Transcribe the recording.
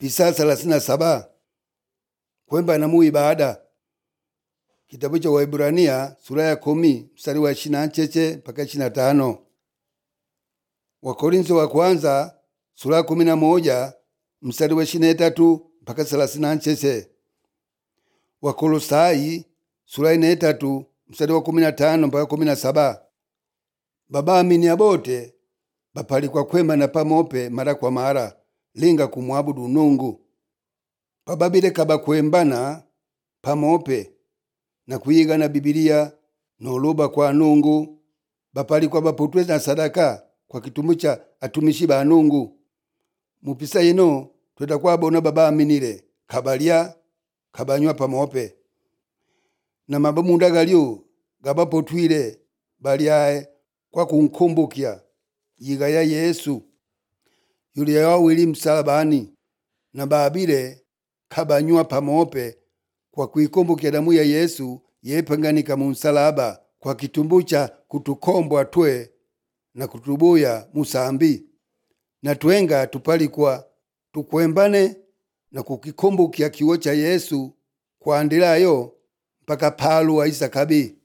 pisa thelathini na saba kwemba na mu ibada kitabu cha Waibrania sura ya kumi mstari wa ishirini na cheche mpaka ishirini na tano Wakorintho wa kwanza sura ya kumi na moja mstari wa ishirini na tatu mpaka thelathini na cheche Wakolosai sura ya tatu mstari wa kumi na tano mpaka kumi na saba baba amini abote bapalikwa kwema na pamope mara kwa mara linga kumwabudu Nungu pababile kabakwembana pamope na kuyigana Bibilia noluba kwa Nungu bapalikwa baputwe na sadaka kwa kitumu cha atumishi ba Nungu mupisa ino tweta kwabona baba aminile kabalya kabanywa pamope na mabamunda galyo gabapotwile balyae kwa kunkumbukya yiga ya Yesu yuli yawili msalabani na babile kabanywa pamope kwa kuikumbukya damu ya Yesu yepanganika mu msalaba kwa kitumbu cha kutukombwa twe na kutubuya musambi na twenga tupalikwa tukwembane na kukikumbukya kiwo cha Yesu kuandilayo mpaka palu wa isakabi